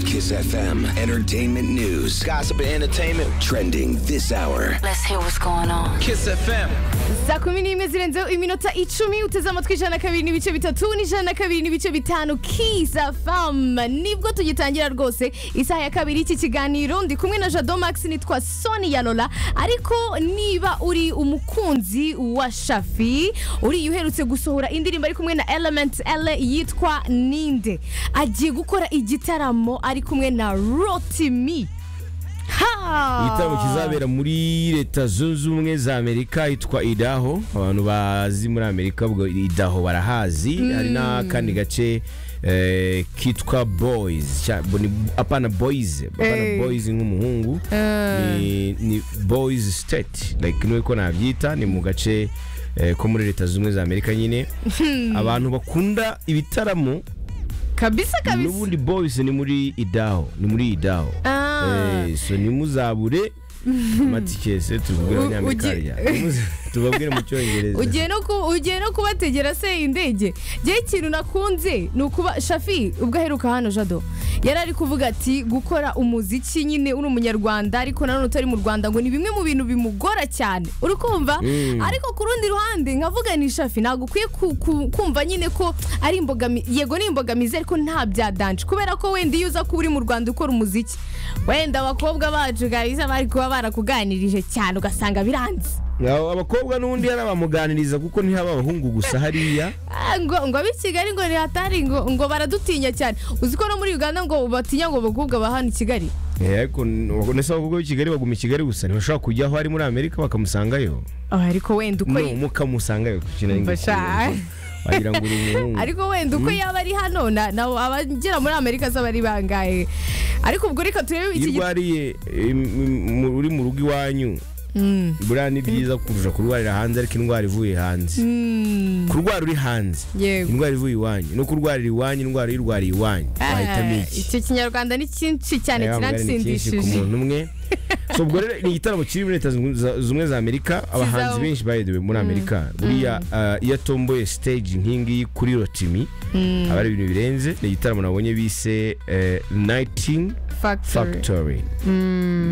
Kiss FM, entertainment news, gossip and entertainment, trending this hour. Let's hear what's going on. Kiss FM. saa kumi n'imwe zirenzeho iminota icumi uteze amatwi ijana na kabiri n'ibice bitatu n'ijana na kabiri n'ibice bitanu kiza famu nibwo tugitangira rwose isaha ya kabiri y'iki kiganiro ndi kumwe na jado max nitwa soni ya lola ariko niba uri umukunzi wa shafi uriya uherutse gusohora indirimbo ari kumwe na element l yitwa ninde agiye gukora igitaramo ari kumwe na rotimi ha igitaramo kizabera muri leta zunze ubumwe za amerika yitwa idaho abantu bazi muri amerika ubwo idaho barahazi hari n'akandi gace eh, kitwa boys Cya- bo- ni- apana boys apana Eh. boys nk'umuhungu ni, ni boys state like niwe ko nabyita ni mu gace eh, ko muri leta zunze ubumwe za amerika nyine abantu bakunda ibitaramo kabisa kabisa n'ubundi boys ni muri idaho ni muri idaho Ah. Eh, so nimuzabure amatike se tubabwire U- abanyamerika ugi- hariya. Nimuze- tubabwire mu cyongereza ugiye no ku- ugiye no kubategera se indege njyewe ikintu nakunze ni ukuba shafi ubwo aheruka hano jado yari ari kuvuga ati gukora umuziki nyine uri umunyarwanda ariko nanone utari mu rwanda ngo ni bimwe mu bintu bimugora cyane uri kumva ariko ku rundi ruhande nkavuga ni shafi ntabwo ukwiye ku- ku- kumva nyine ko ari imbogamizi yego ni imbogamizi ariko nta bya danje kubera ko wenda iyo uza kuba uri mu rwanda ukora umuziki wenda abakobwa bacu kabisa bari kuba barakuganirije cyane ugasanga biranze Abo abakobwa n'ubundi hari abamuganiriza kuko ntihaba abahungu gusa hariya Ah, ngo ngo ab'i kigali ngo ntihatari ngo ngo baradutinya cyane uzi ko no muri uganda ngo batinya ngo abakobwa ba hano i kigali Eh, ariko n- ndetse abakobwa b'i kigali baguma i kigali gusa ntibashobora kujya aho ari muri amerika bakamusangayo Ah, ariko wenda uko no yi- mukamusangayo ku kintu Mba sha- wagira ngo uri umuhungu ariko wenda uko yaba ari hano na na- abagera muri amerika zo bari bangaye ariko ubwo reka turebe iki iyo git- urwariye im- im- mu- uri mu rugo iwanyu Mm, buriya ni byiza kurusha kurwarira hanze ariko indwara ivuye hanze mm, kurwara uri hanze yego indwara ivuye iwanyu no kurwarira iwanyu indwara y'irwariye iwanyu Ah, wahitamo iki icyo kinyarwanda ni cyinshi cyane Aya mugani ni cyinshi ku kiransindishije muntu umwe so ubwo rero ni igitaramo kiri muri leta zunze za- zumwe za amerika abahanzi Kizaba- benshi baherewe muri amerika buriya ah, iyo atomboye stage nk'ingiyi kuri rotimi haba hari ibintu birenze ni igitaramo nabonye bise eh, nighting factory factory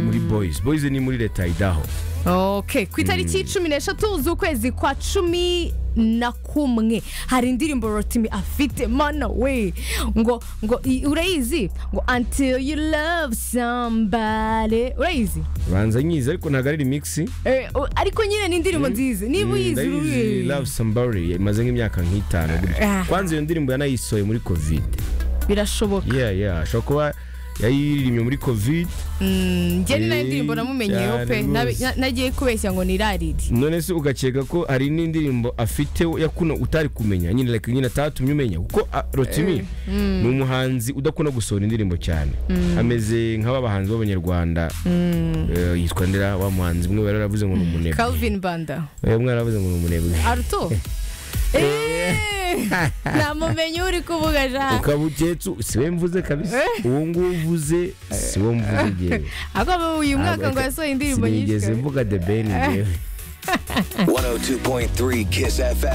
muri boys boys ni muri leta ya idaho ok ku itariki cumi n'eshatu z'ukwezi kwa cumi na kumwe hari indirimbo rotimi afite mana we ngo ngo i- urayizi ngo until you love somebody urayizi banza nyizi ariko ntabwo ari remix Eh, u- ariko nyine ni indirimbo nziza niba uyizi ndayizi uruye love somebody imaze nk'imyaka nk'itanu gutya Ah. kwanza iyo ndirimbo yanayisohoye muri covid birashoboka yeah yeah ashobora kuba yayiririmbye muri covid Mm, njye ni nayo Eh, ndirimbo namumenyeho pe cyane Nabe- rwose. na- nagiye kubeshya ngo ni rariri none se ugakeka ko hari n'indirimbo afite ya kuno utari kumenya nyine like nyine atatumye umenya kuko ah, Rotimi ni umuhanzi udakunda gusohora indirimbo cyane ameze nk'aba bahanzi b'abanyarwanda Eh, yitwa ndera wa muhanzi umwe bari baravuze ngo ni umunebwe calvin banda Eh, umwe yaravuze ngo ni umunebwe aruto Eh, namumenye uri kuvuga jana ukaba uketse si we mvuze kabisa uwo nguwo uvuze si wo mvuze igihe Agomba uyu mwaka ngo yasohoye indirimbo nyinshi sinigeze kabisa. mvuga the ben 102.3 Kiss FM.